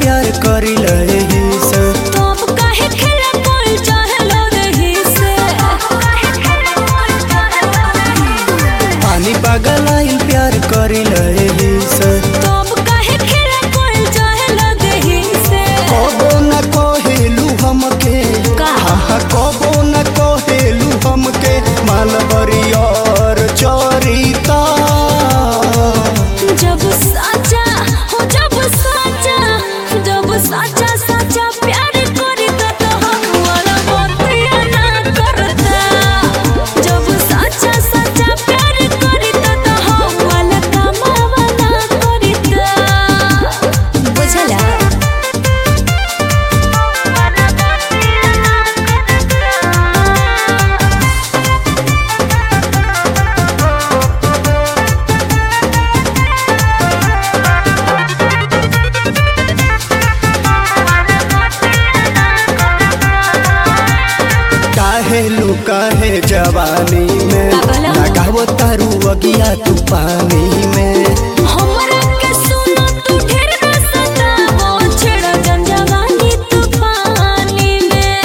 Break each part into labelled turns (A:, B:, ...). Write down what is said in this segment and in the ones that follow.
A: प्यार करिल एही से
B: तो अब काहे खेला कोई चाहलो रही से
A: पानी पागल आइल प्यार करिल एही से
B: तो अब काहे खेला कोई चाहलो रही से
A: कबो न कहेलू हमके
B: का?
A: हाँ कबो न कहेलू हमके मालवरी और चोरीता
B: जब साचा हो जब साचा जब साचा साचा प्यार करी त हम वाला बतिया ना करता जब साचा साचा प्यार करी त हम वाला कमावा ना करता बुझला
A: काहे लुकाहे जवानी में
B: का कहला?
A: लगावो तारू अगिया तू पानी में
B: हमरा के सुनो तू ढेर न सतावो छेड़ा जंजवानी तूफानी में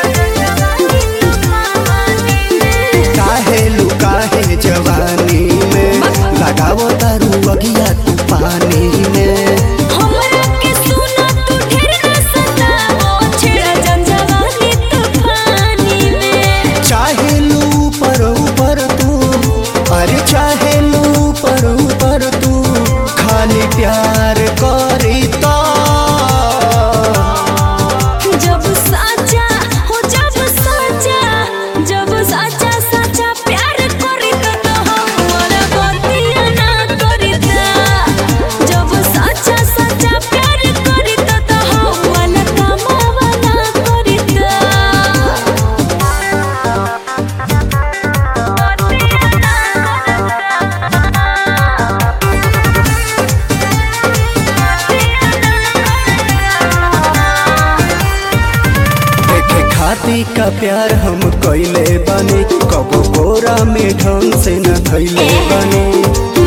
A: काहे लुकाहे जवानी में लगावो तारू अगिया तू पानी में
B: हमरा के सुनो तू ढेर न सतावो छेड़ा जंजवानी तूफानी में
A: चाहे लू पर ऊपर तू अरे चाहे लू पर ऊपर तू खाली प्यार करी तो
B: जब साचा हो जब साचा जब साचा साचा प्यार करी त हम वाला बतिया ना करीता जब साचा साचा प्यार करी त हम वाला कमावा ना करीता
A: देखे खाती का प्यार हम कैले बने कबो बोरा में ढंग से न धैले बने